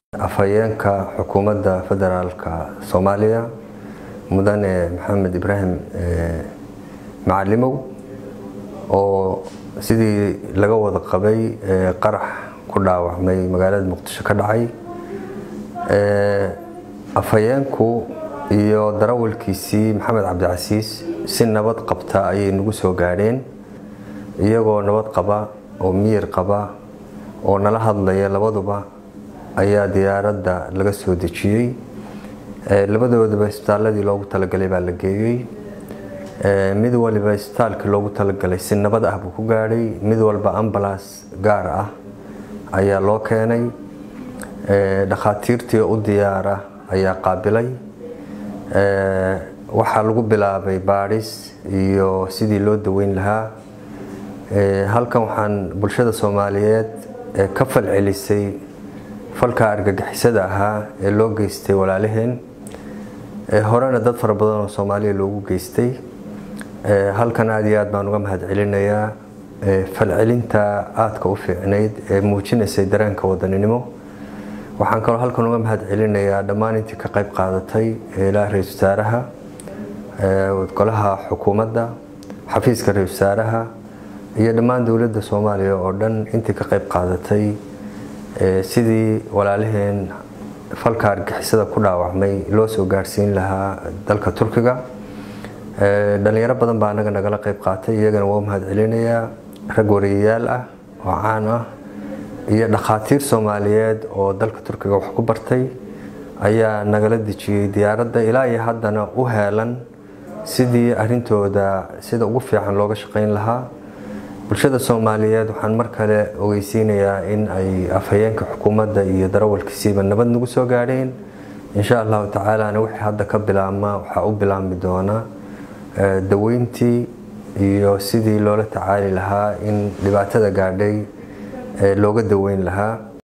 afhayeenka xukuumadda federaalka soomaaliya mudane maxamed ibraahim macalimow oo sidii laga wada qabay qarax ku dhaawacmay magaalada muqdisho ka dhacay afhayeenku iyo darawalkiisii maxamed cabdicasiis si nabad qabta ayay nagu soo gaadheen iyagoo nabad qaba oo miyir qaba oo nala hadlaya labaduba ayaa diyaaradda laga soo dejiyey labadoodaba isbitaaladii loogu talagalay baa la geeyey mid waliba isbitaalkii loogu talagalay si nabad ah buu ku gaadhay mid walba ambalaas gaar ah ayaa loo keenay dhakhaatiirtii u diyaara ayaa qaabilay waxaa lagu bilaabay baadhis iyo sidii loo daweyn lahaa halkan waxaan bulshada soomaaliyeed ka falcelisay falka argagixisada ahaa ee loo geystay walaalaheen horena dad fara badan oo soomaaliya loogu geystay halkan aada iyo aad baan uga mahad celinayaa falcelinta aadka u fiicnayd ee muujinaysay dareenka wadaninimo waxaan kaloo halkan uga mahad celinayaa dhammaan intii ka qayb qaadatay ilaa ra-isul wasaaraha golaha xukuumadda xafiiska ra-isul wasaaraha iyo dhammaan dowladda soomaaliya oo dhan intii ka qayb qaadatay sidii walaalaheen falka argixisada ku dhaawacmay loo soo gaarsiin lahaa dalka turkiga dhalinyaro badan baa anaga nagala qayb qaatay iyagana waa u mahad celinayaa rag wariyayaal ah oo caan ah iyo dhakhaatiir soomaaliyeed oo dalka turkiga wax ku bartay ayaa nagala dejiyey diyaaradda ilaa iyo haddana u heelan sidii arintooda sida ugu fiican looga shaqayn lahaa bulshada soomaaliyeed waxaan mar kale ogeysiinayaa in ay afhayeenka xukuumadda iyo darawalkiisiiba nabad nagu soo gaadheen insha allahu tacaalana wixii hadda ka bilaabma waxaa u bilaabmi doona daweyntii iyo sidii loola tacaali lahaa in dhibaatada gaadhay looga daweyn lahaa